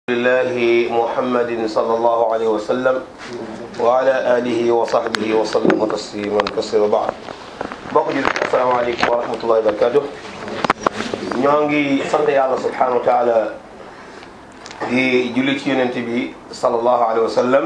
الله محمد صلى الله عليه وسلم وعلى آله وصحبه وسلم تسليما كثيرا بعد bokk ji asalaamaaleykum wa rahmatullahi wa barakatuh ñoo ngi sant yàlla subhanahu wa taala di julli ci yonent bi sallallahu alayhi wa sallam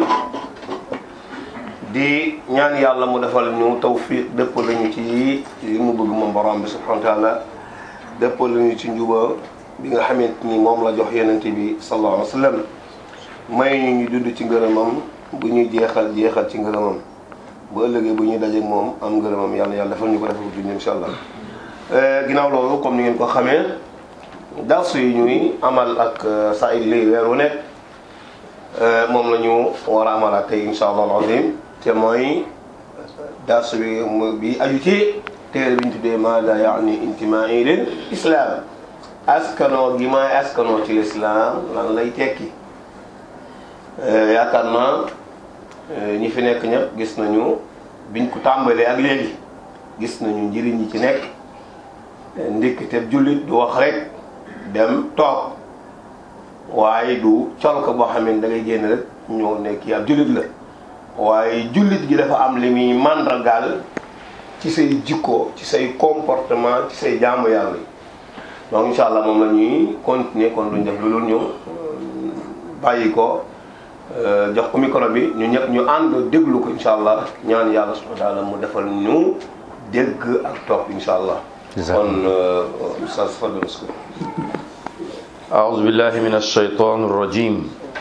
di ñaan yàlla mu defal ñu tawfiq dëpp lañu ci li mu bëgg moom borom bi subhanahu wa taala dëpp lañu ci njuba bi nga xamante ni moom la jox yonent bi sallallahu alayhi wa sallam may ñu ñu dund ci ngërëmam bu ñuy jeexal jeexal ci ngërëmam bu ëllëgee bu ñuy dajeek moom am ngërëmam yàlla yàlla defal ñu ko defal duñ insha allah ginnaaw loolu comme ni ngeen ko xamee darsu yi ñuy amal ak Saïd Ly weer wu nekk moom la ñu war a amal ak tey insha allah alazim te mooy darsu bi bi aju ci téere bi ñu tuddee maada yaani intimaai lil islam askanoo gi may askanoo ci lislaam lan lay tekki yaakaar naa ñi fi nekk ñëpp gis nañu biñ ko tàmbalee ak léegi gis nañu njëriñ ñi ci nekk ndikkiteb jullit du wax rek dem toog waaye du col ko boo xam ne da ngay génn rek ñoo nekk ab jullit la waaye jullit gi dafa am li muy màndargaal ci say jikko ci say comportement ci say jaamu yàlla yi donc incha allah moom la ñuy continuer kon duñ def lu dul ñu bàyyi ko jox ko micro bi ñu ñëpp ñu ànd déglu ko incha allah ñaan yàlla subhanahu wa taala mu defal ñu dégg ak topp incha allah. kon Oustaz Fadel Ouskou. أعوذ بالله من الشيطان الرجيم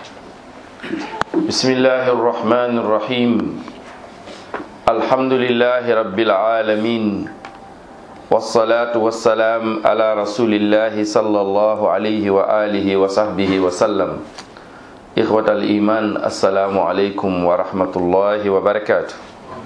بسم الله الرحمن الرحيم الحمد لله رب العالمين والصلاة والسلام على رسول الله صلى الله عليه وآله وصحبه وسلم إخوة الإيمان السلام عليكم ورحمة الله وبركاته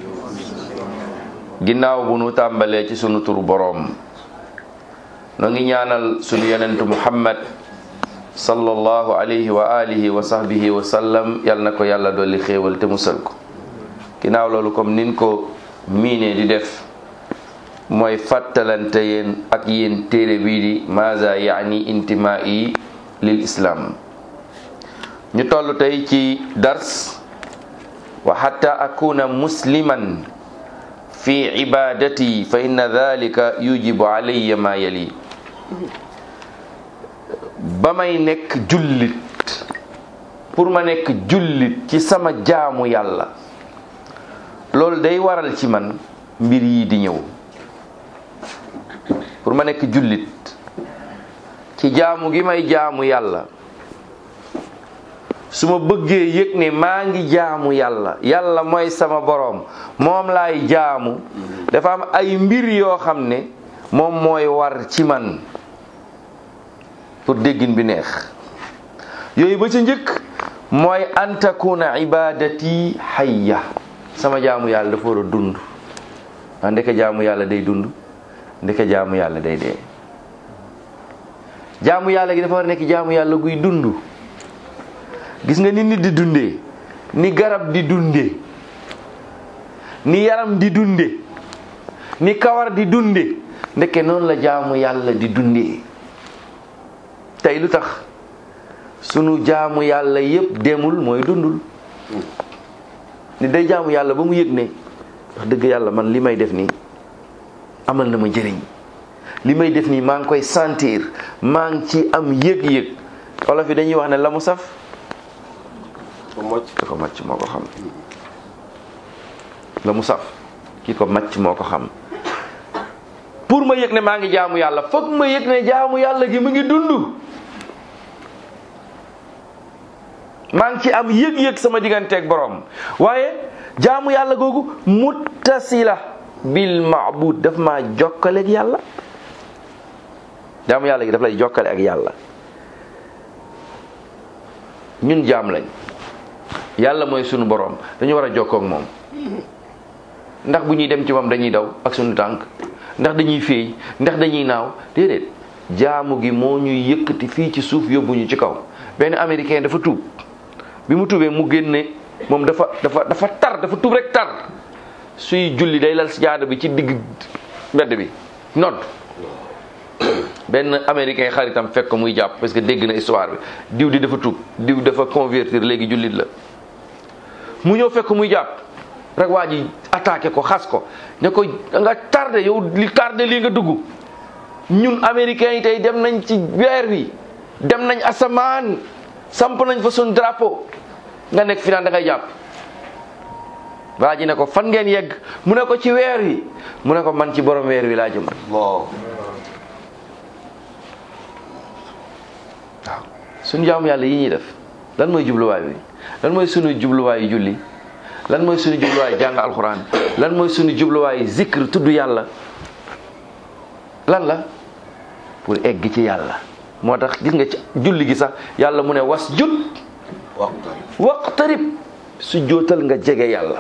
ginnaaw bu nu tàmbalee ci sunu turu boroom nu ngi ñaanal sunu yonentu muhammad sallallahu alayhi wa alihi wa sahbihi wa sallam yal na ko yàlla dolli xéewal te musal ko ginnaaw loolu comme nin ko miine di def mooy fàttalante yéen ak yéen téere bii di maza yaani intimaa'i lil islam ñu toll tey ci dars wa hatta akuna musliman fi ibadati fa inna dhalika yujibu alayya ma yali ba may nekk jullit pour ma nekk jullit ci sama jaamu yàlla loolu day waral ci man mbir yi di ñëw pour ma nekk jullit ci jaamu gi may jaamu yàlla su ma bëggee yëg ne maa ngi jaamu yàlla yàlla mooy sama boroom moom laay jaamu dafa am ay mbir yoo xam ne moom mooy war ci man pour déggin bi neex yooyu ba ca njëkk mooy an takuna ibadati hayya sama jaamu yàlla dafa war a dund a ndeke jaamu yàlla day dund ndeke jaamu yàlla day dee jaamu yàlla gi dafa war a nekk jaamu yàlla guy dund gis nga ni nit di dundee ni garab di dundee ni yaram di dunde ni kawar di dunde ndeke noonu la jaamu yàlla di dundee tey lu tax sunu jaamu yàlla yépp demul mooy dundul ni day jaamu yàlla ba mu yëg ne wax dëgg yàlla man li may def nii amal na ma njëriñ li may def nii maa ngi koy sentir maa ngi ci am yëg-yëg olof yi dañuy wax ne la mu saf ko mocc ki ko màcc moo ko xam la mu saf ki ko màcc moo ko xam pour ma yëg ne maa ngi jaamu yàlla foog ma yëg ne jaamu yàlla gi mu ngi dund maa ngi ci am yëg-yëg sama digganteeg borom waaye jaamu yàlla googu muttasila bil maabud daf maa jokkale ak yàlla jaamu yàlla gi daf lay jokkale ak yàlla ñun jaam lañ yàlla mooy sunu borom dañu war a jokkoo ak moom ndax bu ñuy dem ci moom dañuy daw ak sunu tànk ndax dañuy féey ndax dañuy naaw déedéet jaamu gi moo ñuy yëkkati fii ci suuf yóbbuñu ci kaw benn américain dafa tuub bi mu tuubee mu génne moom dafa dafa dafa tar dafa tuub rek tar suy julli day lal si jaada bi ci digg mbedd bi nodd benn américain xaritam fekk ko muy jàpp parce que dégg na histoire bi diw di dafa tuub diw dafa convertir léegi jullit la mu ñëw fekk muy jàpp rek waa ji attaqué ko xas ko ne ko nga tardé yow li tardé lii nga dugg ñun américains yi tey dem nañ ci weer wi dem nañ asamaan samp nañ fa suñ drapeau nga nekk fi naan da ngay jàpp waa ji ne ko fan ngeen yegg mu ne ko ci weer wi mu ne ko man ci borom weer wi laa jëm waaw waaw suñu jaamu yàlla yi ñuy def lan mooy jubluwaay bi lan mooy suñu jubluwaayu julli lan mooy suñu jubluwaay jàng alxuraan lan mooy suñu jubluwaay zikr tudd yàlla lan la pour egg ci yàlla moo tax gis nga ci julli gi sax yàlla mu ne was jut waxtu waqtarib su jootal nga jege yàlla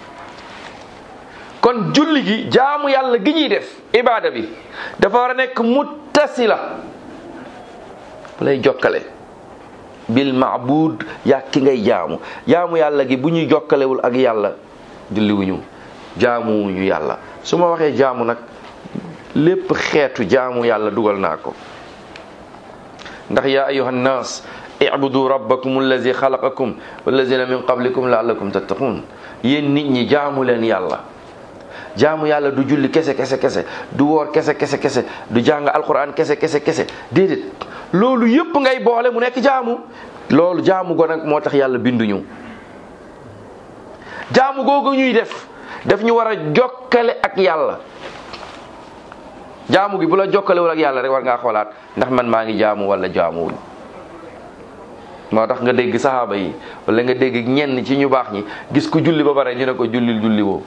kon julli gi jaamu yàlla gi ñuy def ibaada bi dafa war a nekk muttasila bu lay jokkale bil maabud yaa ki ngay jaamu jaamu yàlla gi bu ñuy jokkalewul ak yàlla julliwuñu jaamuwuñu yàlla su ma waxee jaamu nag lépp xeetu jaamu yàlla dugal naa ko ndax yaa ayuha nnaas ibudu rabbakum allazi xalaqakum wallazina min qablikum laallakum tattaqun yéen nit ñi jaamu leen yàlla jaamu yàlla du julli kese kese kese du woor kese kese kese du jàng alquran kese kese kese déedéet loolu yëpp ngay boole mu nekk jaamu loolu jaamu go nag moo tax yàlla binduñu jaamu googu ñuy def daf ñu war a jokkale ak yàlla jaamu gi bu la jokkalewul ak yàlla rek war ngaa xoolaat ndax man maa ngi jaamu wala jaamuwul moo tax nga dégg saxaaba yi wala nga dégg ñenn ci ñu baax ñi gis ku julli ba pare ñu ne ko jullil julli woo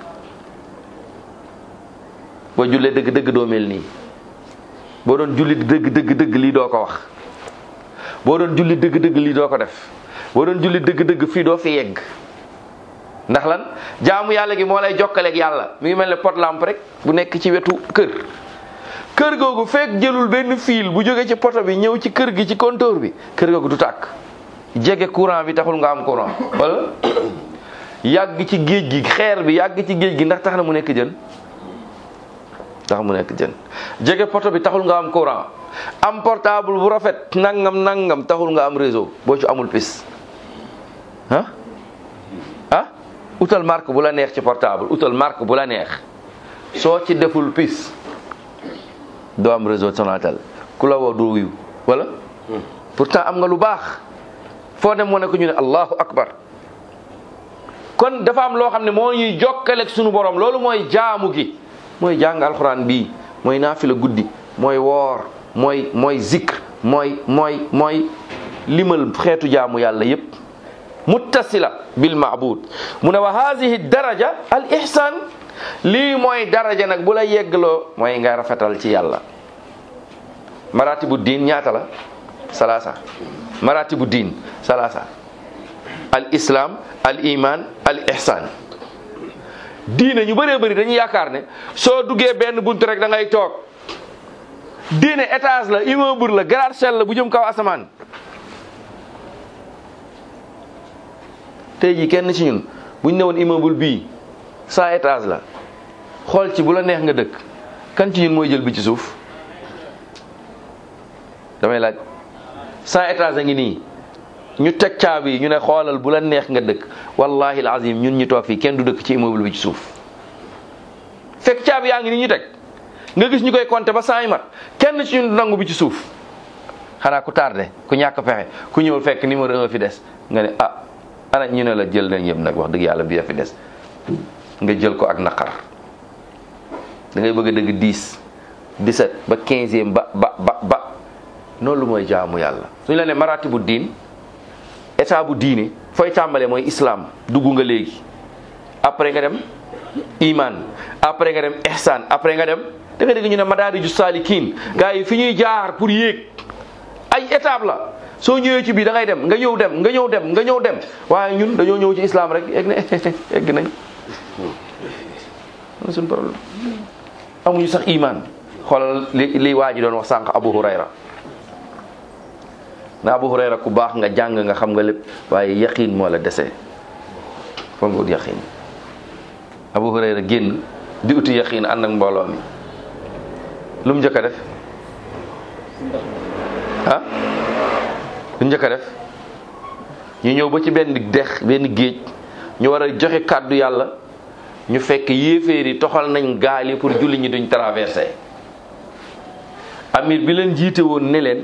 boo jullee dëgg dëgg doo mel nii boo doon julli dëgg dëgg dëgg lii doo ko wax boo doon julli dëgg dëgg lii doo ko def boo doon julli dëgg dëgg fii doo fi yegg ndax lan jaamu yàlla gi moo lay jokkaleeg yàlla mi ngi mel ne pot lampe rek bu nekk ci wetu kër kër googu fekk jëlul benn fil bu jóge ci poto bi ñëw ci kër gi ci compteur bi kër googu du tàkk jege courant bi taxul nga am courant wala yàgg ci géej gi xeer bi yàgg ci géej gi ndax tax na mu nekk jën tax mu nekk jën jege poto bi taxul nga am courant am portable bu rafet nangam nangam taxul nga am réseau boo ci amul pis ah ah utal marque bu la neex ci portable utal marque bu la neex soo ci deful pis doo am réseau Sonatel ku la woo doo wiw wala pourtant am nga lu baax foo dem wane ko ñu ne allahu akbar kon dafa am loo xam ne moo ñuy jokkaleeg sunu borom loolu mooy jaamu gi mooy jàng alxuraan bii mooy naafila guddi mooy woor mooy mooy zikr mooy mooy mooy limal xeetu jaamu yàlla yépp muttasila bil maabud mu ne wa haadihi daraja al ihsan lii mooy daraja nag bu la yeggloo mooy nga rafetal ci yàlla maratibu diin ñaata la salaasa maratibu diin salaasa al islam al iman al ihsan diine ñu bëree bëri dañuy yaakaar ne soo duggee benn bunt rek da ngay toog diine étage la immeuble la gratte-ciel la bu jëm kaw asamaan tey jii kenn ci ñun buñ newoon immeuble bii cent étage la xool ci bu la neex nga dëkk kan ci ñun mooy jël bi ci suuf damay laaj cent étage a ngi nii ñu teg caabi yi ñu ne xoolal bu la neex nga dëkk wallahi alazim ñun ñu toog fii kenn du dëkk ci immeuble bi ci suuf fekk caabi yaa ngi nii ñu teg nga gis ñu koy compter ba cent yi mat kenn ci ñun du nangu bi ci suuf xanaa ku tardé ku ñàkk pexe ku ñëwul fekk numéro un fi des nga ne ah ana ñu ne la jël nañ yëpp nag wax dëgg yàlla bi fi des nga jël ko ak naqar da ngay bëgg a dëgg 10 17 ba 15e ba ba ba ba noonu lu mooy jaamu yàlla suñu la ne marati bu diin état bu diine fooy tàmbalee mooy islam dugg nga léegi après nga dem iman après nga dem ihsan après nga dem da nga dégg ñu ne madaariju saalikiin gars yi fi ñuy jaar pour yéeg ay étape la soo ñëwee ci bii da ngay dem nga ñëw dem nga ñëw dem nga ñëw dem waaye ñun dañoo ñëw ci islam rek egg na egg nañ na suñu problème amuñu sax iman xoolal li li waa ji doon wax sànq Abu Hurayra na Abu Hurayra ku baax nga jàng nga xam nga lépp waaye yaqin moo la dese foog nga ut yaqin Abu Hurayra génn di uti yaqin ànd ak mbooloo mi lu mu njëkk a def ah lu njëkk a def ñu ñëw ba ci benn dex benn géej ñu war a joxe kàddu yàlla ñu fekk yéeféer yi toxal nañ gaal yi pour julli ñi duñ traversé amir bi leen jiite woon ne leen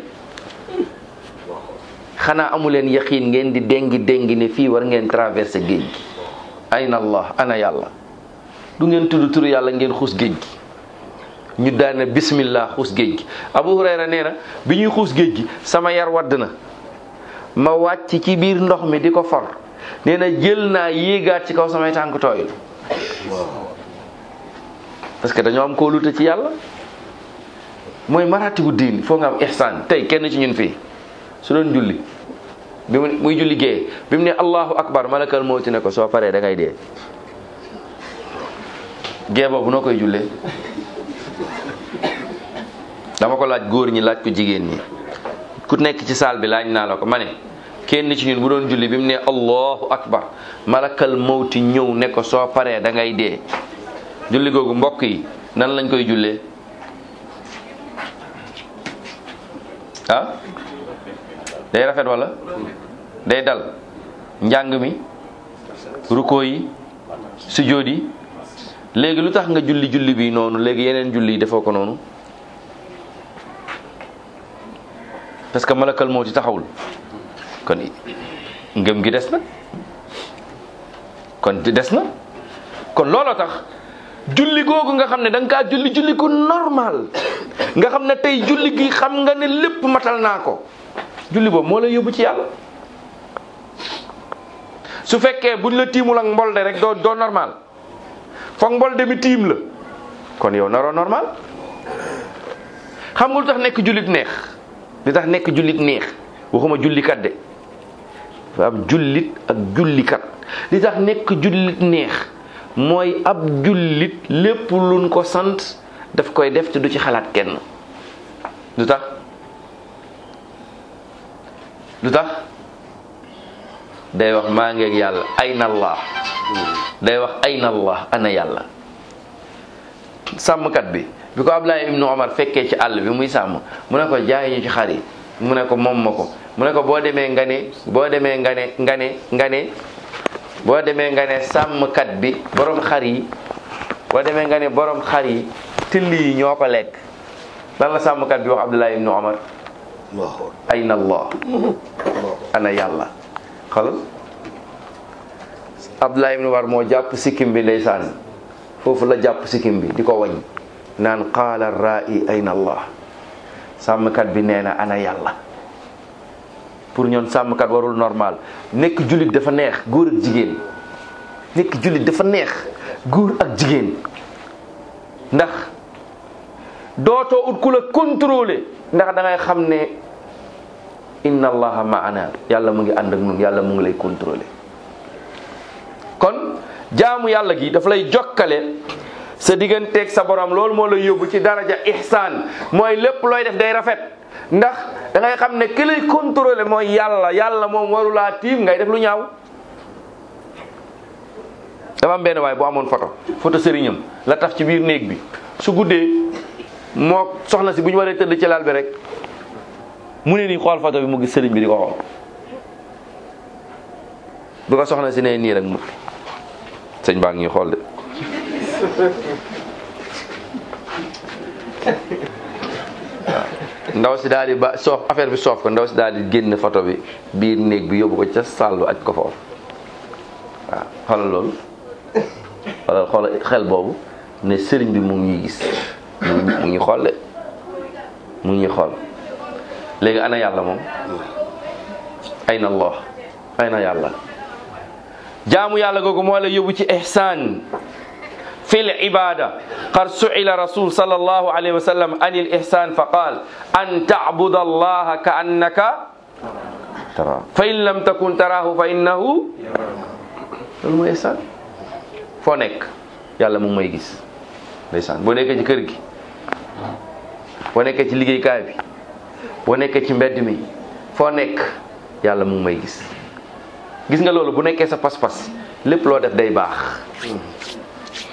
xanaa amu leen yaqiin ngeen di dengi dengi ne fii war ngeen traversé géej gi ayna allah ana yàlla du ngeen tudd turu yàlla ngeen xuus géej gi ñu daane bismillah xuus géej gi abu hurayra nee na bi ñuy xuus géej gi sama yar wadd na ma wàcc ci biir ndox mi di ko for nee na jël naa yéegaat ci kaw samay tànk tooyul parce que dañoo am kóolute ci yàlla mooy maratibu diin foo nga am ihsaan tey kenn ci ñun fii su doon julli bi mu muy julli gée bi mu ne allahu akbar malakal mawti ne ko soo paree da ngay dee gée boobu noo koy jullee dama ko laaj góor ñi laaj ko jigéen ñi ku nekk ci saal bi laaj naa la ko ma ne kenn ci ñun bu doon julli bi mu ne allahu akbar malakal mawti ñëw ne ko soo paree da ngay dee julli googu mbokk yi nan lañ koy jullee ah day rafet wala day dal njàng mi ruko yi sujjóot yi léegi lu tax nga julli julli bi noonu léegi yeneen julli yi defoo ko noonu parce que malakal mawti taxawul kon ngëm gi des na kon des na kon looloo tax julli googu nga xam ne da nga kaa julli julli ko normal nga xam ne tey julli gi xam nga ne lépp matal naa ko julli boobu moo lay yóbbu ci yàlla su fekkee buñ la tiimul ak mbolde rek doo doo normal foog mbolde mi tiim la kon yow naroo normal xam nga lu tax nekk jullit neex li tax nekk jullit neex waxuma jullikat de dafa am jullit ak jullikat li tax nekk jullit neex mooy ab jullit lépp luñ ko sant daf koy def te du ci xalaat kenn lu tax lu tax day wax maa ngeeg yàlla ayna allah day wax ayna allah ana yàlla sàmmkat bi bi ko Ablaye ibnu Omar fekkee ci àll bi muy sàmm mu ne ko jaay ñu ci xar yi mu ne ko moom ma ko mu ne ko boo demee nga ne boo demee nga ne nga ne nga ne boo demee nga ne sàmmkat bi borom xar yi boo demee nga ne borom xar yi till yi ñoo ko lekk lan la sàmmkat bi wax Abdullah ibnu Omar ayna allah ana yàlla xolal Abdullah ibnu Omar moo jàpp sikkim bi ndeysaan foofu la jàpp sikkim bi di ko wañ naan qaala ra'i ayna allah sàmmkat bi nee na ana yàlla pour ñoon sàmmkat warul normal nekk jullit dafa neex góor ak jigéen nekk jullit dafa neex góor ak jigéen ndax dootoo ut ku la contrôler ndax da ngay xam ne inna allaha maana yàlla mu ngi ànd ak ñun yàlla mu ngi lay contrôler kon jaamu yàlla gi dafa lay jokkale sa digganteeg sa borom loolu moo lay yóbbu ci daraja ihsaan mooy lépp looy def day rafet ndax da ngay xam ne ki lay contrôler mooy yàlla yàlla moom warulaa tiim ngay def lu ñaaw dafa am benn waay bu amoon photo photo sëriñam la taf ci biir néeg bi su guddee moo soxna si bu ñu waree tëdd ci lal bi rek mu ne nii xool photo bi mu gis sëriñ bi di ko xool bu ko soxna si ne nii rek mu sëñ baa ngi ñuy xool de ndaw si daal di ba soof affaire bi soof ko ndaw si daal di génn photo bi biir néeg bi yóbbu ko ca sàllu aj ko foofu waaw xoolal loolu xoolal xoolal xel boobu ne sëriñ bi mu ngi ñuy gis mu ngi xool de mu ngi ñuy xool léegi ana yàlla moom ayna allah ayna yàlla jaamu yàlla googu moo la yóbbu ci ihsaan fi l ibada qad su'ila rasul sallallahu alayhi wa sallam an il ihsan fa qaal an ta'buda allaha ka annaka tara fa in lam takun tarahu fa innahu loolu mooy ihsan foo nekk yàlla mu ngi may gis ndeysaan boo nekkee ci kër gi boo nekkee ci liggéeykaay bi boo nekkee ci mbedd mi foo nekk yàlla mu ngi may gis gis nga loolu bu nekkee sa pas-pas lépp loo def day baax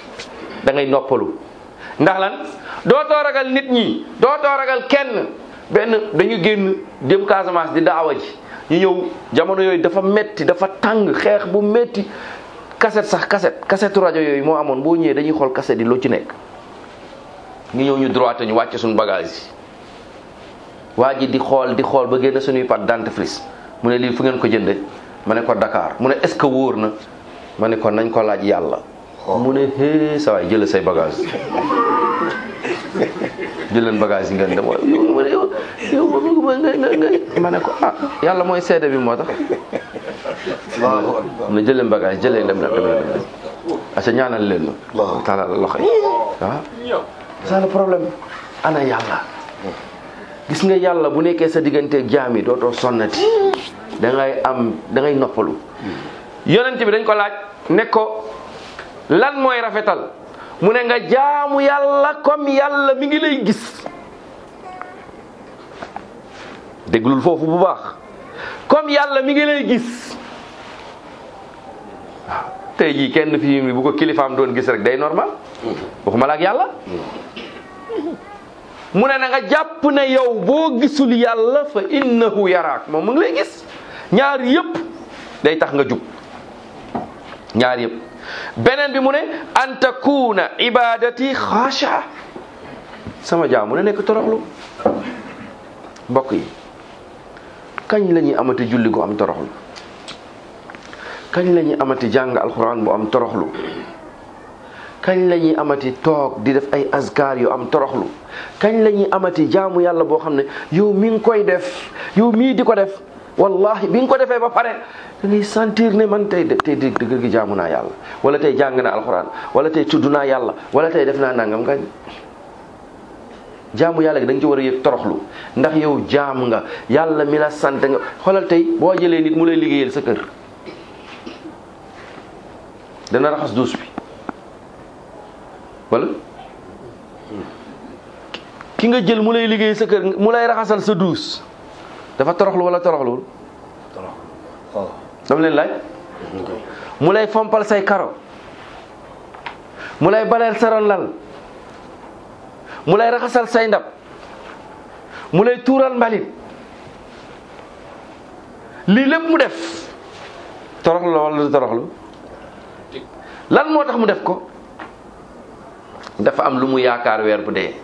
da ngay noppalu ndax lan dootoo ragal nit ñi dootoo ragal kenn benn dañu génn dem Casamance di daawa ji ñu ñëw jamono yooyu dafa metti dafa tàng xeex bu metti cassette sax cassette cassette rajo yooyu moo amoon boo ñëwee dañuy xool cassette yi loo ci nekk ñu ñëw ñu droité ñu wàcce suñu bagage yi waa ji di xool di xool ba génn suñuy pâte dentifrice mu ne lii fu ngeen ko jënde ma ne ko Dakar mu ne est-ce que wóor na ma ne ko nañ ko laaj yàlla mu ne hee sa waay jël say bagage jël leen bagage yi ngeen dem waaye yow ma ne yow yow ma bëgg ma nga nga nga ma ne ko ah yàlla mooy seede bi moo tax mu ne jël leen bagage jël leen dem leen dem leen dem leen aca ñaanal leen ma taala la loxo yi waaw c'est le problème ana yàlla gis nga yàlla bu nekkee sa digganteeg jaam yi dootoo sonnati da ngay am da ngay noppalu yonent bi dañ ko laaj ne ko lan mooy rafetal mu ne nga jaamu yàlla comme yàlla mi ngi lay gis déglul foofu bu baax comme yàlla mi ngi lay gis waaw tey jii kenn fii mi bu ko kilifaam doon gis rek day normal waxuma la ak yàlla mu ne na nga jàpp ne yow boo gisul yàlla fa innahu yaraak moom mu ngi lay gis ñaar yëpp day tax nga jub ñaar yëpp beneen bi mu ne an takuna ibadati xaasha sama jaam mu ne nekk toroxlu mbokk yi kañ la ñuy amati julli gu am toroxlu kañ la ñuy amati jàng alxuraan bu am toroxlu kañ la ñuy amati toog di def ay azkar yu am toroxlu kañ la ñuy amati jaamu yàlla boo xam ne yow mi ngi koy def yow mii di ko def wallahi bi nga ko defee ba pare da ngay sentir ne man tey tey dëgg gi jaamu naa yàlla wala tey jàng naa alxuraan wala tey tudd naa yàlla wala tey def naa nangam nga jaamu yàlla gi da nga ci war a yëg toroxlu ndax yow jaam nga yàlla mi la sant nga xoolal tey boo jëlee nit mu lay liggéeyal sa kër dana raxas duus bi wala ki nga jël mu lay liggéey sa kër mu lay raxasal sa duus dafa toroxlu wala toroxluwul dama leen laaj mu lay fompal say karo mu lay baleel sa ron lal mu lay raxasal say ndab mu lay tuural mbalit lii lépp mu def toroxlu la wala du toroxlu lan moo tax mu def ko dafa am lu mu yaakaar weer bu dee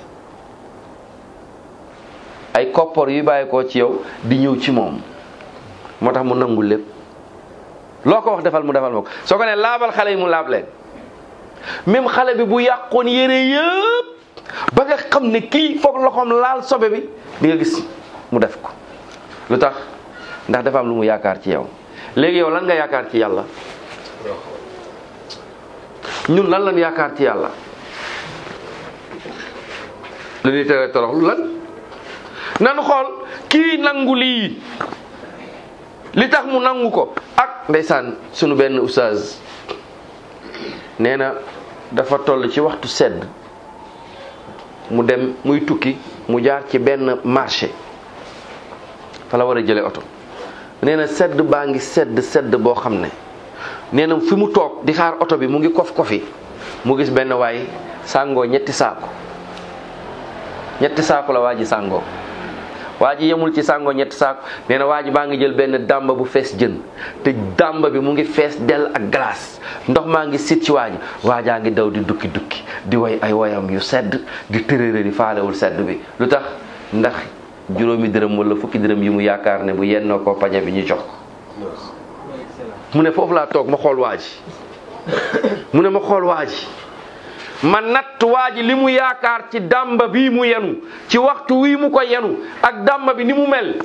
ay koppar yu bàyyi ko ci yow di ñëw ci moom moo tax mu nangul lépp loo ko wax defal mu defal ma ko soo ko ne laabal xale yi mu laab leen même xale bi bu yàqoon yére yëpp ba nga xam ne kii foog loxoom laal sobe bi di nga gis mu def ko lu tax ndax dafa am lu mu yaakaar ci yow léegi yow lan nga yaakaar ci yàlla ñun lan lan yaakaar ci yàlla lu ñuy tere toroxlu lan nan xool kii nangu lii li tax mu nangu ko ak ndeysaan sunu benn oustaz nee na dafa toll ci waxtu sedd mu dem muy tukki mu jaar ci benn marché fa la war a jële oto nee na sedd baa ngi sedd sedd boo xam ne nee na fi mu toog di xaar oto bi mu ngi kof kofi mu gis benn waay sàngoo ñetti saako ñetti saako la waa ji sàngoo waa ji yemul ci sàngoo ñetti saako nee na waa ji baa ngi jël benn dàmba bu fees jën te dàmba bi mu ngi fees dell ak glace ndox maa ngi sit ci waa ji waajaa ngi daw di dukki dukki di way ay woyam yu sedd di tërërëri faalewul sedd bi lu tax ndax juróomi dërëm wala fukki dërëm yi mu yaakaar ne bu yennoo ko pañe bi ñu jox ko mu ne foofu laa toog ma xool waa ji mu ne ma xool waa ji ma natt waa ji li mu yaakaar ci dàmba bii mu yenu ci waxtu wii mu ko yenu ak dàmba bi ni mu mel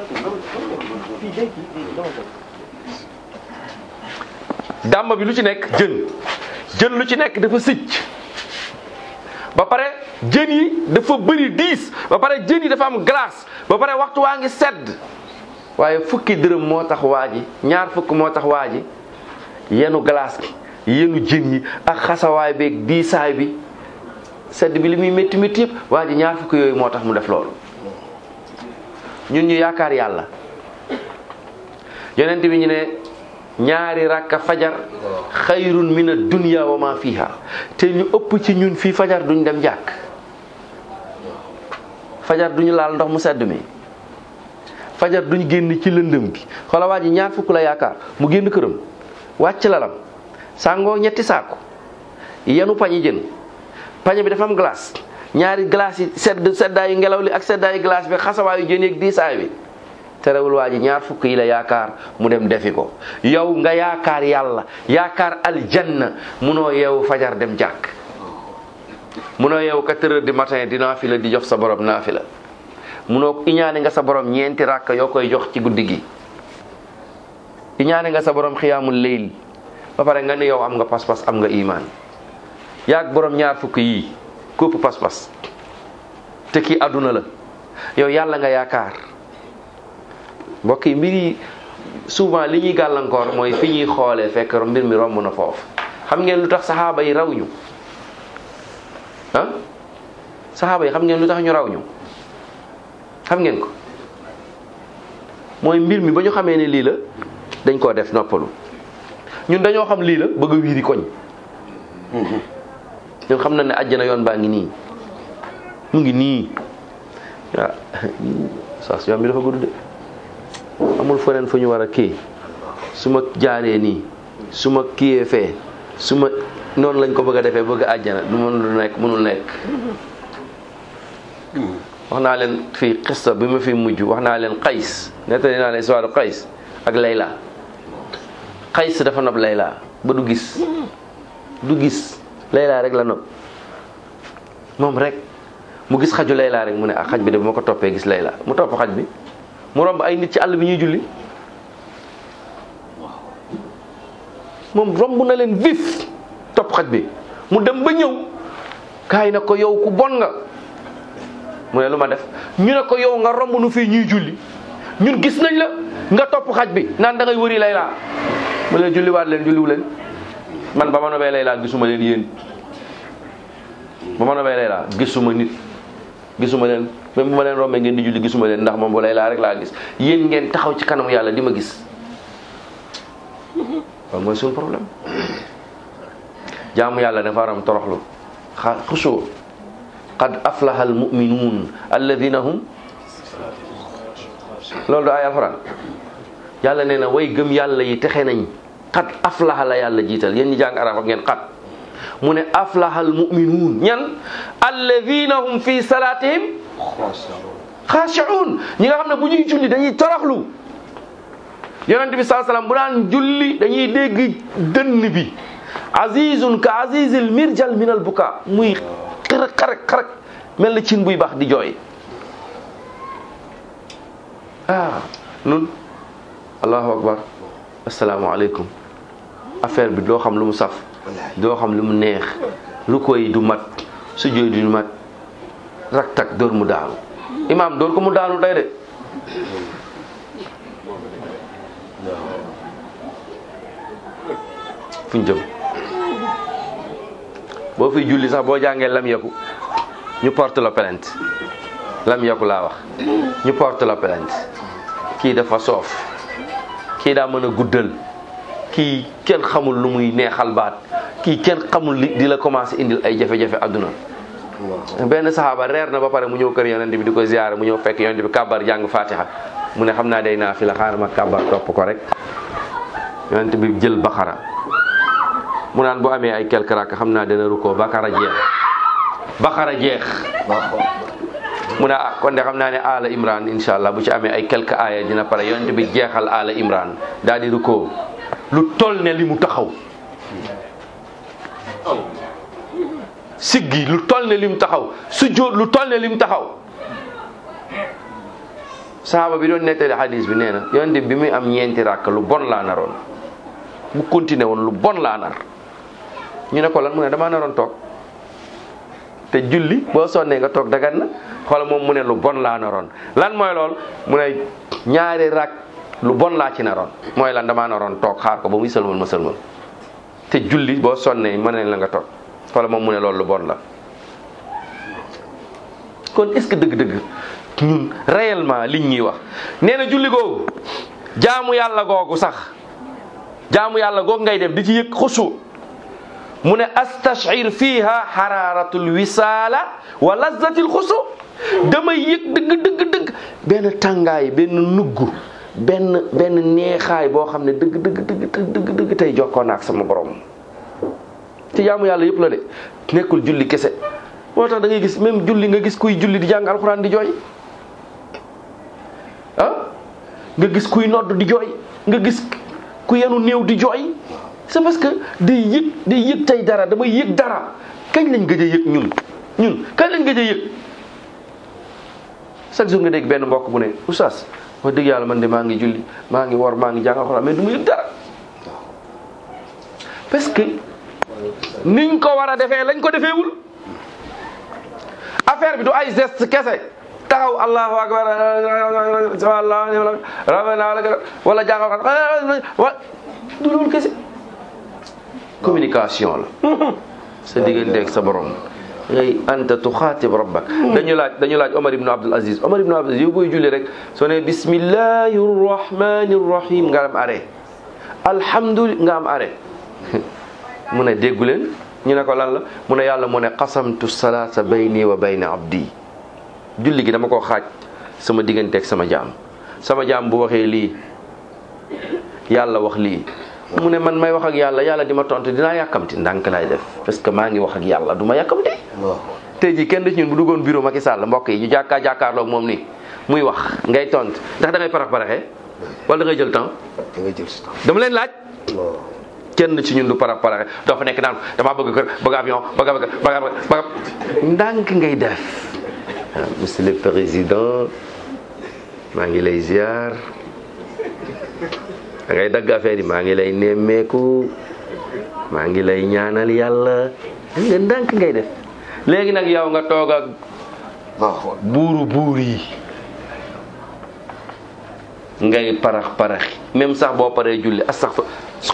dàmba bi lu ci nekk jën jën lu ci nekk dafa sicc ba pare jën yi dafa bëri diis ba pare jën yi dafa am glace ba pare waxtu waa ngi sedd waaye fukki dërëm moo tax waa ji ñaar fukk moo tax waa ji yenu glace gi yenu jën yi ak xasawaay beeg diisaay bi sedd bi li muy métti métti yëpp waa ji ñaar fukk yooyu moo tax mu def loolu ñun ñu yaakaar yàlla yonent bi ñu ne ñaari rakka fajar xayrun min ad-dunya wa ma fiha te ñu ëpp ci ñun fii fajar duñ dem jàkk fajar duñu laal ndox mu sedd mi fajar duñu génn ci lëndëm gi xoola waa ji ñaar fukk la yaakaar mu génn këram wàcc lalam sàngoo ñetti saako yenu pañi jën pañe bi dafa am glace ñaari glace yi sedd seddaayu ngelaw li ak seddaayu glace bi xasawaayu jën yeeg diisaay bi terewul waa ji ñaar fukk yi la yaakaar mu dem defi ko yow nga yaakaar yàlla yaakaar aljanna munoo yeewu fajar dem jàkk munoo yeewu quatre heures du matin di naafila di jox sa borom naafila munoo iñaane nga sa borom ñeenti ràkk yoo koy jox ci guddi gi iñaane nga sa borom xiyaamul leyl ba pare nga ne yow am nga pas-pas am nga imaan yaag borom ñaar fukk yii képp pas-pas te kii àdduna la yow yàlla nga yaakaar mbokk yi mbir yi souvent li ñuy gàllankoor mooy fi ñuy xoolee fekk mbir mi romb na foofu xam ngeen lu tax saxaaba yi raw ñu ah saxaaba yi xam ngeen lu tax ñu raw ñu xam ngeen ko mooy mbir mi ba ñu xamee ne lii la dañ koo def noppalu ñun dañoo xam lii la bëgg a wiiri koñ ñun xam na ne àjjana yoon baa ngi nii mu ngi nii waaw saas yoon bi dafa gudd de amul feneen fu ñu war a kii su ma jaaree nii su ma kiyee fee su ma noonu lañ ko bëgg a defee bëgg a àjjana du mënul nekk mënul nekk wax naa leen fii xista bi ma fi mujj wax naa leen xays nettali naa leen histoire xays ak layla xays dafa nopp layla ba du gis du gis layla rek la nopp moom rek mu gis xaju layla rek mu ne ah xaj bi de bu ma ko toppee gis layla mu topp xaj bi mu romb ay nit ci àll bi ñuy julli moom romb na leen vif topp xaj bi mu dem ba ñëw kaay na ko yow ku bon nga mu ne lu ma def ñu ne ko yow nga romb nu fii ñuy julli ñun gis nañ la nga topp xaj bi naan da ngay wëri layla mu ne julliwaat leen julliwu leen man ba ma nobee layla gisuma leen yéen ba ma nobee layla gisuma nit gisuma leen même bu ma leen rombee ngeen di julli gisuma leen ndax moom bu layla rek laa gis yéen ngeen taxaw ci kanamu yàlla di ma gis loolu mooy suñu problème jaamu yàlla dafa waram toroxlu xa xusoo qad aflaha almuminuun alladina hum loolu du ay alxuraan yàlla nee na way gëm yàlla yi texe nañ qad aflaha la yàlla jiital yéen ñi jàng arab ak ngeen qad mu ne aflaha almuminuun ñan alladina hum fi salatihim xaashi'uun ñi nga xam ne bu ñuy julli dañuy toroxlu yonent bi saa salaam bu daan julli dañuy dégg dënn bi azizun ka azizil mirjal min al buka muy xarak xarak xarak mel na cin buy baax di jooy ah nun allahu akbar asalaamaaleykum affaire bi doo xam lu mu saf doo xam lu mu neex ruko yi du mat sujjóot du mat rak tak dóor mu daanu imaam dóor ko mu daanu tey de fuñ jëm boo fiy julli sax boo jàngee lam yaku ñu porte la plainte lam yaku laa wax ñu porte la plainte kii dafa soof kii daa mën a guddal kii kenn xamul lu muy neexal baat kii kenn xamul li di la commencé indil ay jafe-jafe adduna benn saxaaba reer na ba pare mu ñëw kër yonent bi di ko ziyaare mu ñëw fekk yonent bi kàbbar jàng fatiha mu ne xam naa day naa fi la xaaral ma kàbbar topp ko rek yonent bi jël baxara mu naan bu amee ay quelque rakk xam naa dana rukkoo bakara jeex bakara jeex mu ne ah kon de xam naa ne ala imran insha allah bu ci amee ay quelque aaya dina pare yonent bi jeexal ala imran daal di rukkoo lu toll ne li mu taxaw siggi lu toll ne li mu taxaw sujjóot lu toll ne li mu taxaw sahaaba bi doon nettali hadis bi nee na yonent bi muy am ñeenti rakk lu bon laa naroon bu continué woon lu bon laa nar ñu ne ko lan mu ne damaa naroon toog te julli boo sonnee nga toog dagan na xoolal moom mu ne lu bon laa naroon lan mooy lool mu ne ñaari rak lu bon laa ci naroon mooy lan damaa naroon toog xaar ko ba muy sëlmal ma sëlmal te julli boo sonnee mën nañ la nga toog xoolal moom mu ne loolu lu bon la kon est-ce que dëgg-dëgg ñun réellement liñ ñuy wax nee na julli googu jaamu yàlla googu sax jaamu yàlla googu ngay def di ci yëg xusu mu ne astashir fiha xaraaratul wisaala wa lazzatil xusu damay yëg dëgg dëgg dëgg benn tàngaay benn nugg benn benn neexaay boo xam ne dëgg dëgg dëgg dëgg dëgg tey jokkoo naa ak sama borom ci jaamu yàlla yëpp la de nekkul julli kese moo tax da ngay gis même julli nga gis kuy julli di jàng alxuraan di jooy ah nga gis kuy nodd di jooy nga gis ku yenu néew di jooy c'est parce que day yëg day yëg tey dara damay yëg dara kañ lañ gëj a yëg ñun ñun kañ lañ gëj a yëg chaque jour nga dégg benn mbokk bu ne oustaz wax dëgg yàlla man de maa ngi julli maa ngi wor maa ngi jàng alxuraan mais du ma yëg dara parce que niñ ko war a defee lañ ko defeewul affaire bi du ay geste kese taxaw allahu akbar wala jàng alxuraan wa du loolu kese communication la sa digganteeg sa borom ngay anta tuxaatib rabbak dañu laaj dañu laaj Omar ibn Abdul Aziz Omar ibn Abdul Aziz yow booy julli rek soo ne bismillahi rahmani rahim nga am arrêt alhamdulillah nga am arrêt mu ne déggu leen ñu ne ko lan la mu ne yàlla mu ne qasamtu salaata bayni wa bayna abdi julli gi dama ko xaaj sama digganteeg sama jaam sama jaam bu waxee lii yàlla wax lii mu ne man may wax ak yàlla yàlla di ma tontu dinaa yàkkamti ndànk laay def parce que maa ngi wax ak yàlla du ma yàkkamti tey jii kenn ci ñun bu duggoon bureau Macky Sall mbokk yi ñu jàkkaar jàkkaarloog moom nii muy wax ngay tont ndax da ngay parax paraxee wala da ngay jël temps da ngay jël si temps dama leen laaj kenn ci ñun du parax paraxe doo fa nekk naan damaa bëgg kër bëgg avion bëgg bëgg bëgg bëgg ndànk ngay def monsieur le président maa ngi lay ziar da ngay dagg affaire yi maa ngi lay nemmeeku maa ngi lay ñaanal yàlla nga ndànk ngay def léegi nag yow nga toog ak buuru buur yi ngay parax paraxi même sax boo paree julli astaghfir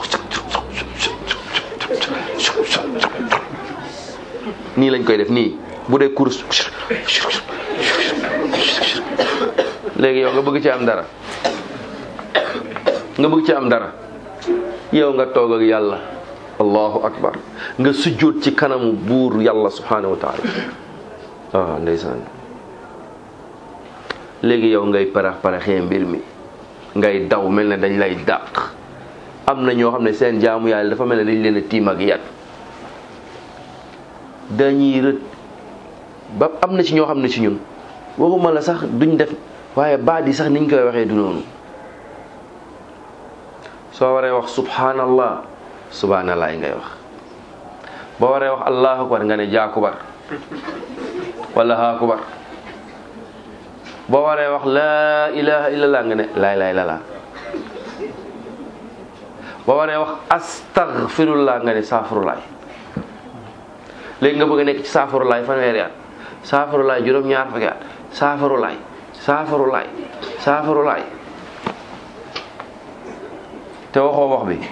nii lañ koy def nii bu dee course léegi yow nga bëgg ci am dara nga bëgg ci am dara yow nga toog ak yàlla allahu akbar nga sujjóot ci kanamu buur yàlla subhanahu wa taala waaw ndeysaan léegi yow ngay parax paraxee mbir mi ngay daw mel ne dañ lay dàq am na ñoo xam ne seen jaamu yàlla dafa mel ne dañ leen a tiim ak yat dañuy rët ba am na ci ñoo xam ne ci ñun waxuma la sax duñ def waaye baat yi sax niñ koy waxee du noonu soo waree wax subhanallah subhanallah ngay wax boo waree wax allahu akbar nga ne jaakubar wala haakubar boo waree wax laa ilaha illallah nga ne laay laay lala boo waree wax astaghfirullah nga ne saafurulaay léegi nga bëgg a nekk ci saafurulaay fanweeri at saafurulaay juróom-ñaar fukki at saafurulaay saafurulaay saafurulaay te waxoo wax bi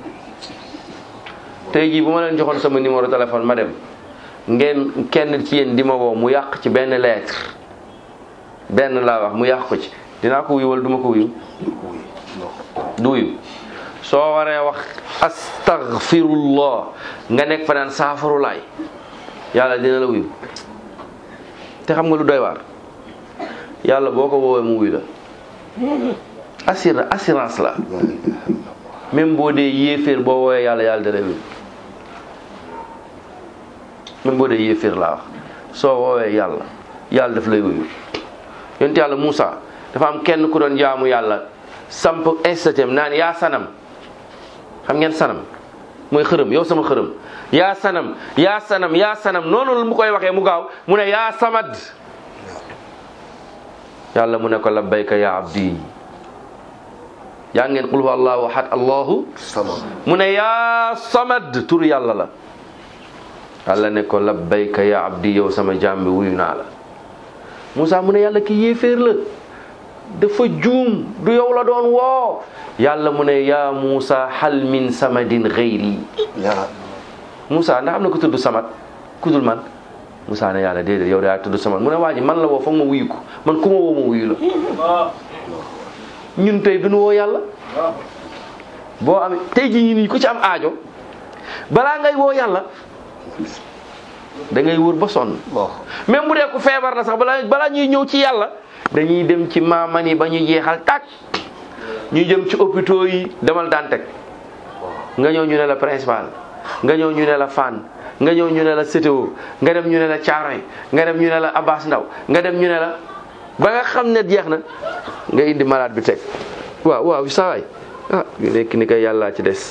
tey jii bu ma leen joxoon sama numéro téléphone ma dem ngeen kenn ci yéen di ma woo mu yàq ci benn lettre benn laa wax mu yàq ko ci dinaa ko wuyu wala duma ko wuyu du wuyu soo waree wax astaghfirullah nga nekk fa naan saafarulaay yàlla dina la wuyu te xam nga lu doy waar yàlla boo ko woowee mu wuyu la assur assurance la même boo dee yéeféer boo woowee yàlla yàlla dana wuyu même boo dee yéeféer laa wax soo woowee yàlla yàlla daf lay wuyu yonent yàlla Moussa dafa am kenn ku doon jaamu yàlla samp institut naan yaa sanam xam ngeen sanam mooy xërëm yow sama xërëm yaa sanam yaa sanam yaa sanam noonu la mu koy waxee mu gaaw mu ne yaa samad yàlla mu ne ko labbayka ya abdi yaa ngeen qul huwa allahu ahad allahu samad mu ne yaa samad tur yàlla la yàlla ne ko labbayka ya abdi yow sama jaam bi wuyu naa la Moussa mu ne yàlla ki yéeféer la dafa juum du yow la doon woo yàlla mu ne yaa Moussa hal min samadin xayri yaa Moussa ndax am na ko tudd samat ku dul man Moussa ne yàlla déedéet yow daa tudd samat mu ne waa ji man la woo foog ma wuyu ko man ku ma woo ma wuyu la ñun tey duñu woo yàlla boo amee tey ji ñi nii ku ci am aajo balaa ngay woo yàlla da ngay wër ba sonn bon même bu dee ku feebar la sax balaa balaa ñuy ñëw ci yàlla dañuy dem ci maamani ba ñu jeexal tàkk ñuy jëm ci hôpitaux yi demal Dantec nga ñëw ñu ne la principal nga ñëw ñu ne la Fann nga ñëw ñu ne la CTO nga dem ñu ne la Thiaroye nga dem ñu ne la Abbas Ndaw nga dem ñu ne la ba nga xam ne jeex na nga indi malade bi teg waaw waaw saa waay ah nekk ni kay yàllaa ci des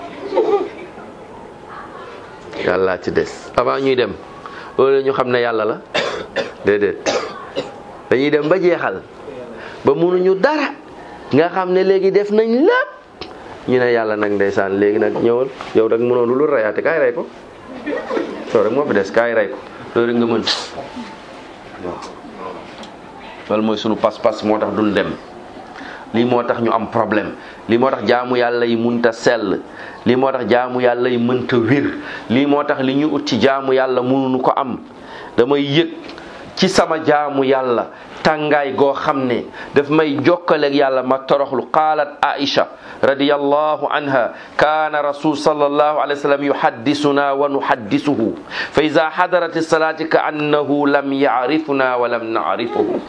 yàllaa ci des avant ñuy dem loolu ñu xam ne yàlla la déedéet dañuy dem ba jeexal ba mënuñu dara nga xam ne léegi def nañ lépp ñu ne yàlla nag ndeysaan léegi nag ñëwal yow rek mënoon lu rayaate kaay rey ko yow rek moo fi des kaay rey ko loolu rek nga mën waaw loolu mooy sunu pas-pas moo tax duñ dem lii moo tax ñu am problème lii moo tax jaamu yàlla yi munta sell lii moo tax jaamu yàlla yi mënta wér lii moo tax li ñu ut ci jaamu yàlla mënuñu ko am damay yëg ci sama jaamu yàlla tàngaay goo xam ne daf may jokkaleeg yàlla ma toroxlu qaalat aisha radiyallahu anha kaana rasul sallallahu alayhi wa sallam yuhaddisuna wa nuhaddisuhu fa ida hadarat salati ka annahu lam yaarifuna wa lam naarifuhu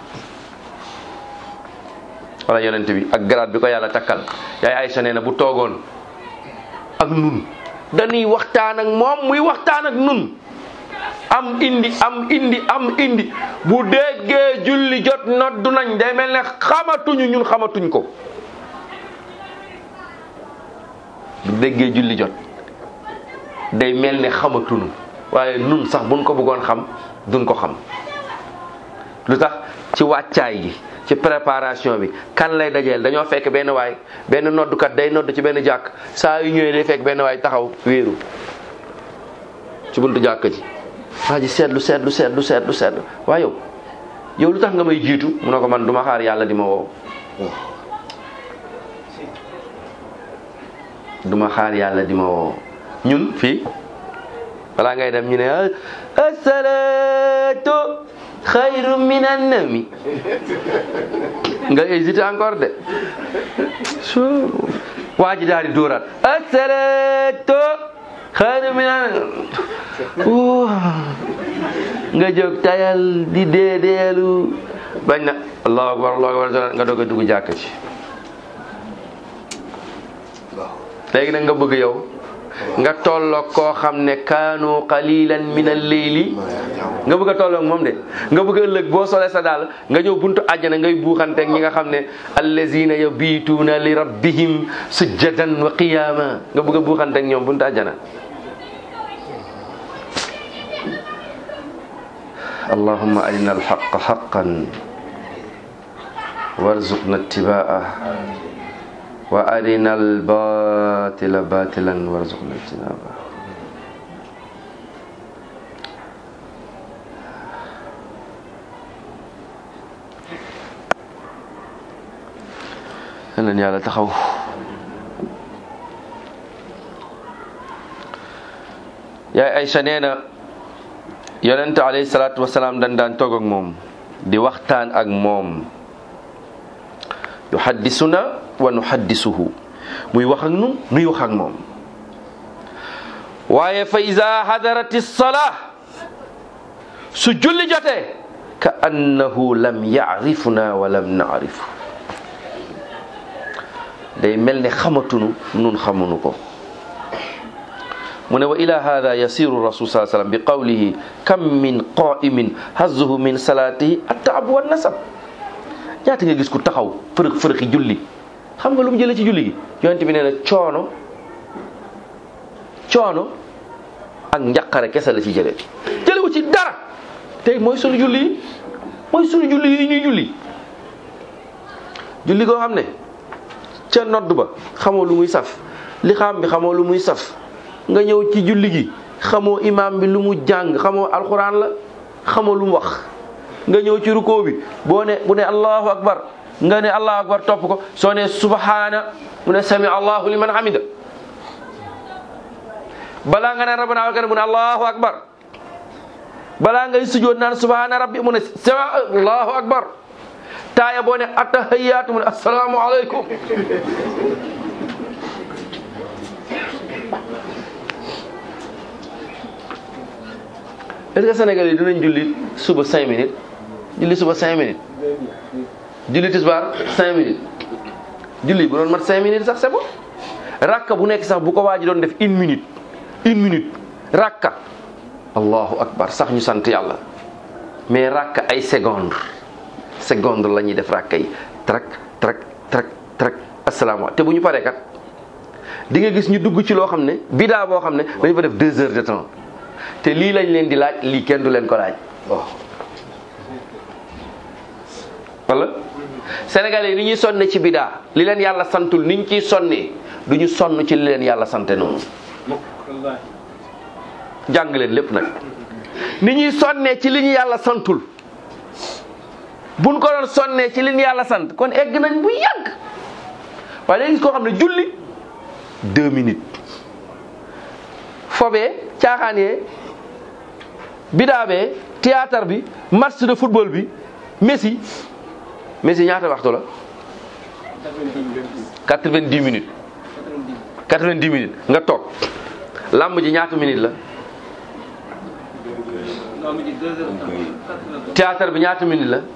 wala yonent bi ak garaat bi ko yàlla takkal yaay Aïcha nee na bu toogoon ak nun dañuy waxtaan ak moom muy waxtaan ak nun am indi am indi am indi bu déggee julli jot noddu nañ day mel ne xamatuñu ñun xamatuñ ko bu déggee julli jot day mel ne xamatuñu waaye nun sax buñ ko bëggoon xam duñ ko xam lu tax ci wàccaay gi ci préparation bi kan lay dajeel dañoo fekk benn waay benn noddukat day nodd ci benn jàkk saa yu ñëwee day fekk benn waay taxaw wéeru ci buntu jàkk ji waa ji seetlu seetlu seetlu seetlu seetlu waaye yow yow lu tax nga may jiitu mu ne ko man duma xaar yàlla di ma woo duma xaar yàlla di ma woo ñun fii balaa ngay dem ñu ne asalaatu xayru minan nawmi nga hésité encore de waa ji daal di dóoraat asalaatu xayru minan nga jóg tayal di deedeelu bañ na allahu akbar allahu akbar nga doog a dugg jàkk ci léegi nag nga bëgg yow nga tolloog koo xam ne kaanu qalilan min al-layli nga bëgg a tolloog moom de nga bëgg a ëllëg boo solee sa daal nga ñëw buntu àjjana ngay buuxanteeg ñi nga xam ne allazina yabituuna li rabbihim sujjadan wa qiyama nga bëgg a buuxanteeg ñoom buntu àjjana allahumma arina alxaqa xaqan warzuqna ittiba'ah wa arina albatila batilan warzuqna ijtinaba leen yàlla taxaw yaay Aysa nee na yonente alayhi salaatu wasalaam dañ daan toog ak moom di waxtaan ak moom yuhaddisuna wa nuhaddisuhu muy wax ak nun nuy wax ak moom waaye fa ida hadarati salaa su julli jotee ka annahu lam yaarifuna wa lam naarifu day mel ne xamatunu nun xamunu ko mu ne wa ila hada yasiru rasul saa sallam bi qawlihi kam min qaimin hazzuhu min salatihi attaabu wa nasab ñaata nga gis ku taxaw fërëx fërëxi julli xam nga lu mu jëlee ci julli gi yonent bi nee na coono coono ak njaqare kese la ci jëlee jëlewu ci dara tey mooy sunu julli yi mooy sunu julli yi ñuy julli julli goo xam ne ca nodd ba xamoo lu muy saf li xam bi xamoo lu muy saf nga ñëw ci julli gi xamoo imaam bi lu mu jàng xamoo alxuraan la xamoo lu mu wax nga ñëw ci rukoo bi boo ne bu ne allahu akbar nga ne allahu akbar topp ko soo ne subhaana mu ne sami allahu liman hamida balaa nga naan rabbana wakana mu ne allahu akbar balaa ngay sujjoot naan subhaana rabbi mu ne sami allahu akbar taaya boo ne attahiyaatu mu ne assalaamu aleykum est-ce que Sénégal yi dinañ julli suba cinq minutes julli suba cinq minutes julli tisbaar cinq minutes julli bu doon mat cinq minutes sax c'est bon rakka bu nekk sax bu ko waa ji doon def une minute une minute rakka allahu akbar sax ñu sant yàlla mais rakka ay seconde seconde la ñuy def rakka yi trak trak trak trak asalaamaaleykum te bu ñu paree kat di nga gis ñu dugg ci loo xam ne bidaa boo xam ne dañu fa def deux heures de temps te lii lañ leen di laaj lii kenn du leen ko laaj waaw wala sénégalais yi ni ñuy sonne ci bidaa li leen yàlla santul ni ñu ciy sonnee du ñu sonn ci li leen yàlla sante noonu jàng leen lépp nag ni ñuy sonnee ci li ñu yàlla santul buñ ko doon sonnee ci li ñu yàlla sant kon egg nañ bu yàgg waaye léegi gis koo xam ne julli deux minutes fobee caaxaanee bidaabee théâtre bi match de football bi Messi Messi ñaata waxtu la quatre-vingt-dix minutes quatre-vingt-dix minutes nga toog làmb ji ñaata minutes la théâtre bi ñaata minutes la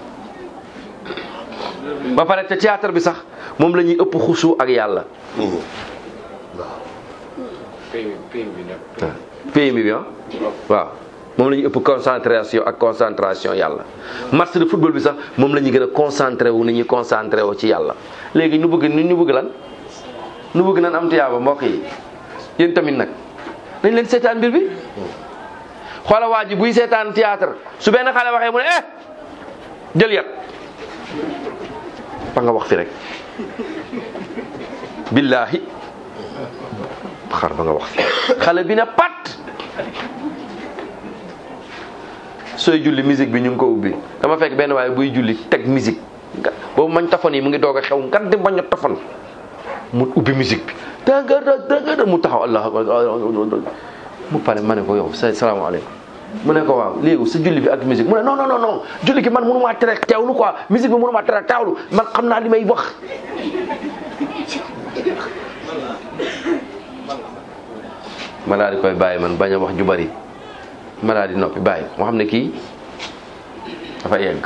ba pare te théâtre bi sax moom la ñuy ëpp xusu ak yàlla PMI bi ah waaw moom la ñuy ëpp concentration ak concentration yàlla match de football bi sax moom la ñuy gën a concentré wu ni ñuy concentré wu ci yàlla léegi ñu bëgg ni ñu bëgg lan ñu bëgg nan am tiyaaba mbokk yi yéen tamit nag nañ leen seetaan mbir bi xoola waa ji buy seetaan théâtre su benn xale waxee mu ne eh jël yat ba nga wax fi rek billahi xar ba nga wax fi xale bi ne pat sooy julli musique bi ñu ngi ko ubbi dama fekk benn waaye buy julli teg musique nga boobu mañ tafon yi mu ngi doog a xew nga di bañ a tafon mu ubbi musique bi dagada dagada mu taxaw allah mu pare ma ne ko yow sa salaamaaleykum mu ne ko waaw léegi sa julli bi ak musique mu ne non non non non julli gi man mënu maa tere teewlu quoi musique bi mënu maa tere teewlu man xam naa li may wax ma daal di koy bàyyi man bañ a wax ju bari ma daal di noppi bàyyi moo xam ne kii dafa yegg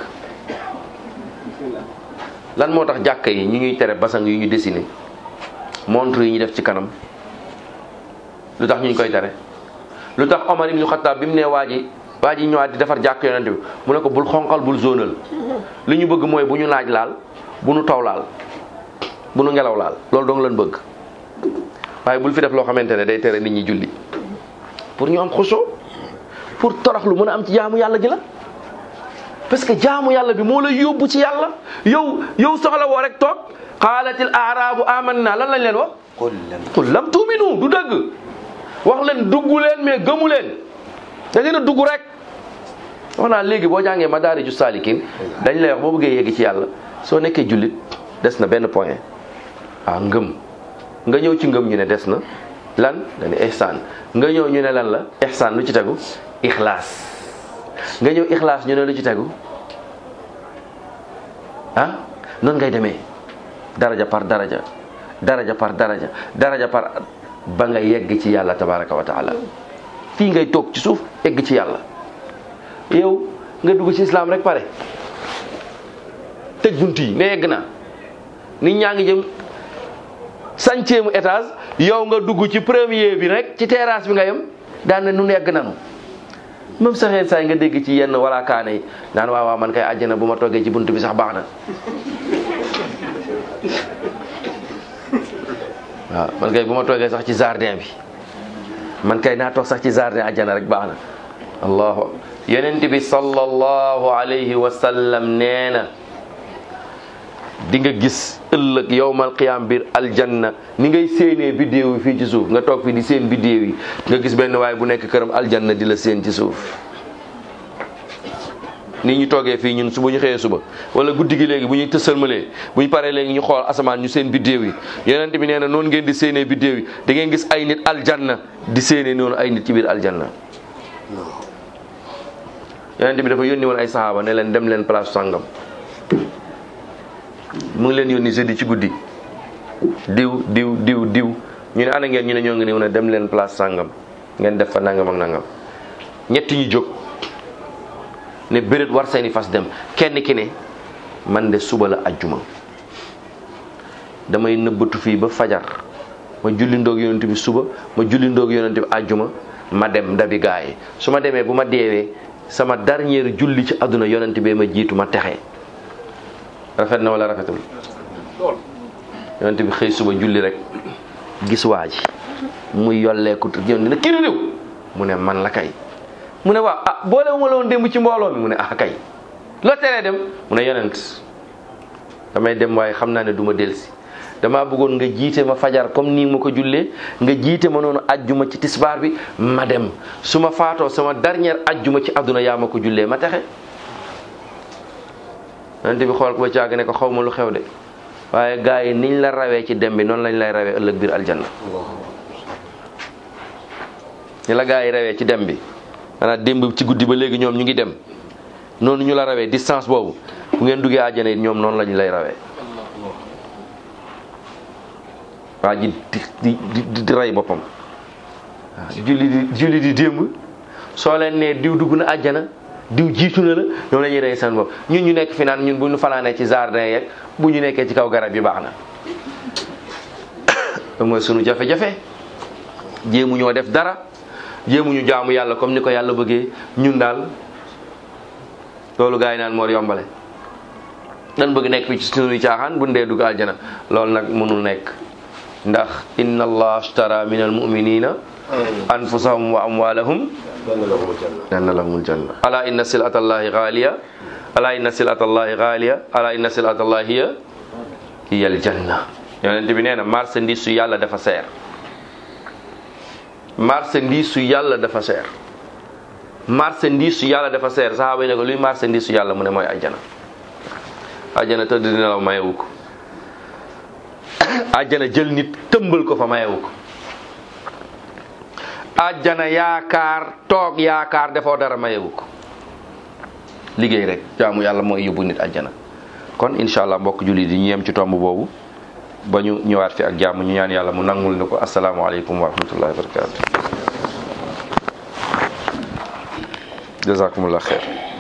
lan moo tax jàkka yi ñu ngi tere basang yu ñu dessiné montre yi ñu def ci kanam lu tax ñu koy tere lu tax Omar ibn Khattab bi mu nee waa ji waa ji ñëwaat di defar jàkk yonent bi mu ne ko bul xonqal bul zonal li ñu bëgg mooy bu ñu naaj laal bu ñu taw laal bu ñu ngelaw laal loolu dong lañ bëgg waaye bul fi def loo xamante ne day tere nit ñi julli pour ñu am xusoo pour toroxlu mën a am ci jaamu yàlla gi la parce que jaamu yàlla bi moo la yóbbu ci yàlla yow yow soxla woo rek toog qaalatil aarabu amanna lan lañ leen wax qul lam tuuminu du dëgg wax leen dugg leen mais gëmu leen da ngeen a dugg rek wax naa léegi boo jàngee madaariju saalikin dañ lay wax boo bëggee yegg ci yàlla soo nekkee jullit des na benn point ah ngëm nga ñëw ci ngëm ñu ne des na lan dañu ihsaan nga ñëw ñu ne lan la ihsaan lu ci tegu ixlaas nga ñëw ixlaas ñu ne lu ci tegu ah noonu ngay demee daraja par daraja daraja par daraja daraja par ba nga yegg ci yàlla tabaraka wa taala fii ngay toog ci suuf yegg ci yàlla yow nga dugg ci islam rek pare tëj bunt yi ne yegg na nit ñaa ngi jëm cinquième étage yow nga dugg ci premier bi rek ci terrasse bi nga yem daan na nun yegg nanu même saxeen saay nga dégg ci yenn wala kaane yi naan waaw waaw man kay àjjana bu ma toggee ci bunt bi sax baax na waaw man kay bu ma toogee sax ci jardin bi man kay naa toog sax ci jardin àjjana rek baax na allahu yonent bi sallallahu alayhi wa sallam nee na di nga gis ëllëg yowmal qiyaam biir aljanna ni ngay séenee biddéew yi fii ci suuf nga toog fi di seen biddéew yi nga gis benn waay bu nekk këram aljanna di la séen ci suuf ni ñu toogee fii ñun su bu ñu xëyee suba wala guddi gi léegi bu ñuy tësalmalee bu ñu paree léegi ñu xool asamaan ñu seen biddéew yi yonent bi nee na noonu ngeen di séenee biddéew yi da ngeen gis ay nit aljanna di séenee noonu ay nit ci biir aljanna yonent bi dafa yónni woon ay sahaaba ne leen dem leen place sàngam mu ngi leen yónni jeudi ci guddi diw diw diw diw ñu ne ana ngeen ñu ne ñoo ngi nii ne dem leen place sàngam ngeen def fa nangam ak nangam ñetti ñu jóg ne béréb war seeni fas dem kenn ki ne man de suba la ajjuma damay nëbbatu fii ba fajar ma julli ndoog yonent bi suba ma julli ndoog yonent bi ajjuma ma dem ndabi gaa yi su ma demee bu ma deewee sama dernier julli ci àdduna yonent bee ma jiitu ma texe rafet na wala rafetul yonent bi xëy suba julli rek gis waa ji muy yolleeku yonent ne kii réew mu ne man la kay mu ne waaw ah boole wu ma la woon démb ci mbooloo mi mu ne ah kay loo teree dem mu ne yonent damay dem waaye xam naa ne du ma delsi damaa bëggoon nga jiite ma fajar comme nii ma ko jullee nga jiite ma noonu ajjuma ci tisbaar bi ma dem su ma faatoo sama dernière ajjuma ci àdduna yaa ma ko jullee ma texe yonent bi xool ko ba caag ne ko xaw ma lu xew de waaye gars yi niñ la rawee ci dem bi noonu lañ lay rawee ëllëg biir aljanna ni la gars yi rawee ci dem bi maanaam démb ci guddi ba léegi ñoom ñu ngi dem noonu ñu la rawee distance boobu bu ngeen duggee àjjana it ñoom noonu lañ lay rawee waa ji di di di di rey boppam waaw julli di julli di démb soo leen nee diw dugg na àjjana diw jiitu na la ñoom la ñuy rey seen bopp ñun ñu nekk fi naan ñun bu ñu fanaanee ci jardin yeeg bu ñu nekkee ci kaw garab yi baax na loolu mooy sunu jafe-jafe jéemu ñoo def dara jéemu ñu jaamu yàlla comme ni ko yàlla bëggee ñun daal loolu gaa yi naan moo yombale dan bëgg nekk fi ci sunuy caaxaan bu ndee dugg aljana loolu nag mënul nekk ndax inna allah ashtara min almuminina anfusahum wa amwalahum anna lahumul janna ala inna silata allahi ghaliya ala inna silata allahi ghaliya ala inna silata allahi hiya hiya aljanna yonent bi nee na marchandise su yàlla dafa seer marchandise su yàlla dafa seer marchandise su yàlla dafa seer saxaaba yi ne ko luy marchandise su yàlla mu ne mooy ajjana ajjana tëdd di nelaw mayewu ko ajjana jël nit tëmbal ko fa mayewu ko ajjana yaakaar toog yaakaar defoo dara mayewu ko liggéey rek jaamu yàlla mooy yóbbu nit ajjana kon incha allah mbokk jullit yi ñu yem ci tomb boobu ba ñu ñëwaat fi ak jàmm ñu ñaan yàlla mu nangul ni ko asalaamaaleykum wa rahmatullahi wa barakatu jazakumullah xeer